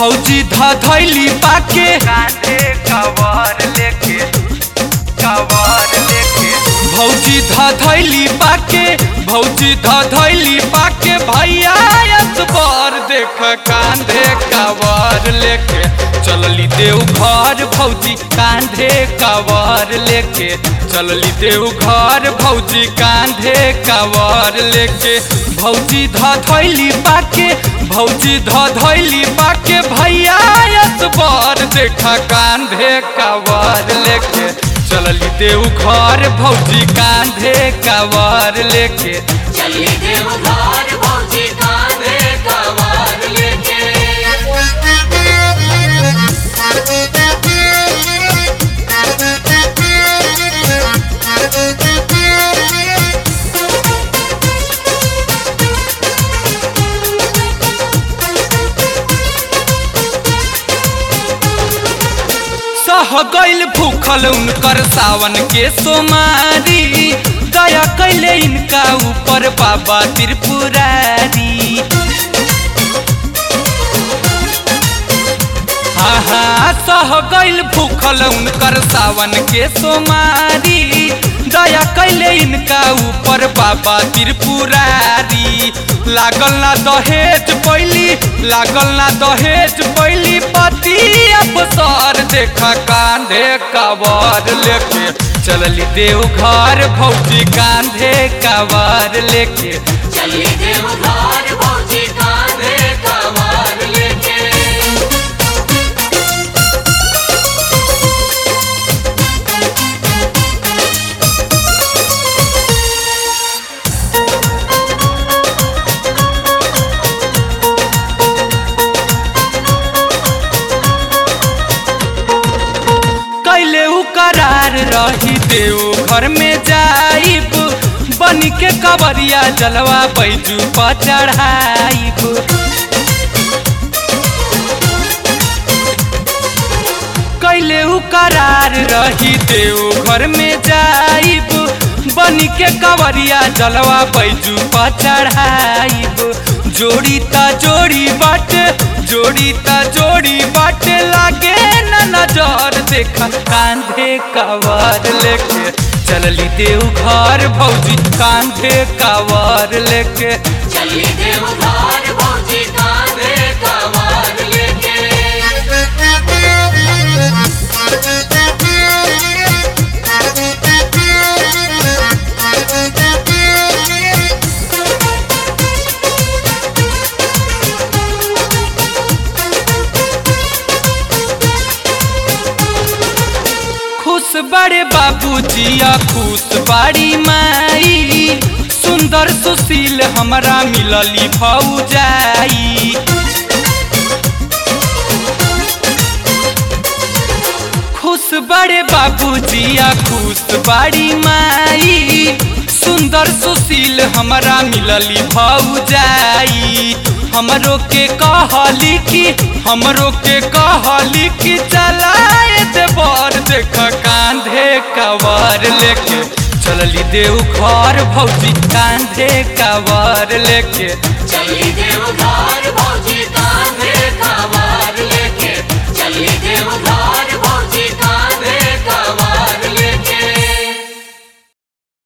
भौजी धैली पाके कांधे कवर लेके कवर लेके भौजी धैली पाके भौजी धैली पाके भैया बर देख कांधे कवर लेके चलली देव घर भौजी कांधे कवर लेके चलली देव घर भौजी कांधे कवर लेके भौजी धैली पाके भौजी धैली पाके भैया बर देख कांधे कवर लेके चलली देव घर भौजी कांधे कवर लेके चली देव घर भौजी कांधे कवार लेके सह गईल भूखल उनकर सावन के सोमारी दया कैले इनका ऊपर बाबा त्रिपुरारी हाँ हाँ सह गईल भूखल उनकर सावन के सोमारी दया कैले इनका ऊपर बाबा त्रिपुरारी लागल ना दहेज पैली लागल ना दहेज पैली पति अफसर देखा कांधे कवर लेके चलली देव घर भौजी कांधे कवर लेके चली देव घर भौजी कांधे कवार लेके कैले उ करार रही देव घर में जाइब बन के कवरिया जलवा बैजू पर चढ़ाइब कैले उ करार रही देव घर में जाइब बन के कवरिया जलवा बैजू पर चढ़ाइब जोड़ी ता जोड़ी बाटे जोड़ी ता जोड़ी बाटे लागे न नजर देखा कांधे कवर लेके चलली देव घर भौजी कांधे कवर लेके चली देव घर भौजी कांधे कवार लेके खुश बड़े बाबूजिया खुश बाड़ी माई सुंदर सुशील हमरा मिलली भौजाई खुश बड़े बाबूजिया खुश बाड़ी माई सुंदर सुशील हमरा मिलली भौजाई हमरो के कहली कि हमरो के कहली कि चलाए दे बर देख कांधे कवर लेके चलली देव घर भौजी कांधे कवर लेके चली देव घर भौजी कांधे